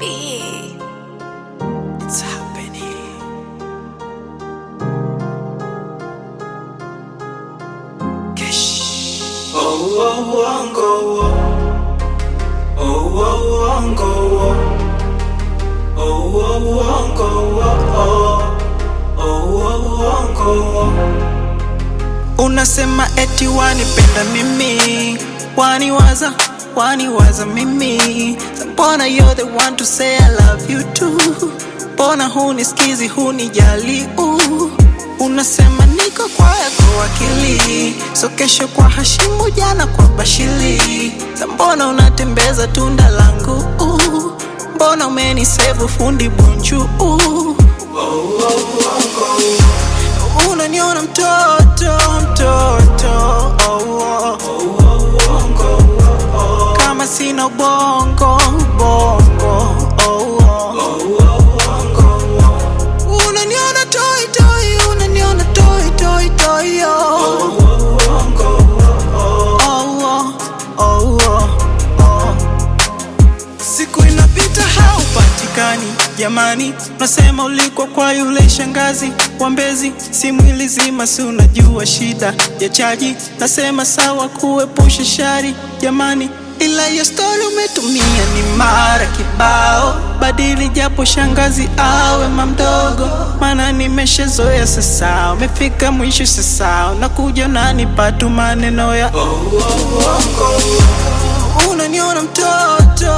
B. It's happening. Kesh. Oh, oh, wango, oh. Oh, oh, wango, oh. Oh, oh, wango, oh. Oh, oh, wango, oh. Unasema eti wanipenda mimi, waniwaza, waniwaza mimi. Mbona you're the one to say I love you too? Mbona hunisikizi, hunijali uh. Unasema niko kwa yako wakili, so kesho kwa Hashimu, jana kwa Bashili. Sa mbona unatembeza tunda langu uh. Mbona umenisevu fundi bunju uh. Unaniona mtoto mtoto oh, oh. Kama sina ubongo bongo oh, oh. Unaniona toi toi, unaniona toi toi toi oh. Oh, oh, oh, oh. Siku inapita haupatikani jamani, unasema ulikuwa kwa yule shangazi wa Mbezi, simu ilizima, si unajua shida ya chaji. Nasema sawa kuepusha shari jamani, ila hiyo story umetumia ni mara kibao. Badili japo shangazi awe mamdogo, maana nimeshazoea sasa. Umefika mwisho sasa, unakuja unanipa tu maneno ya unaniona mtoto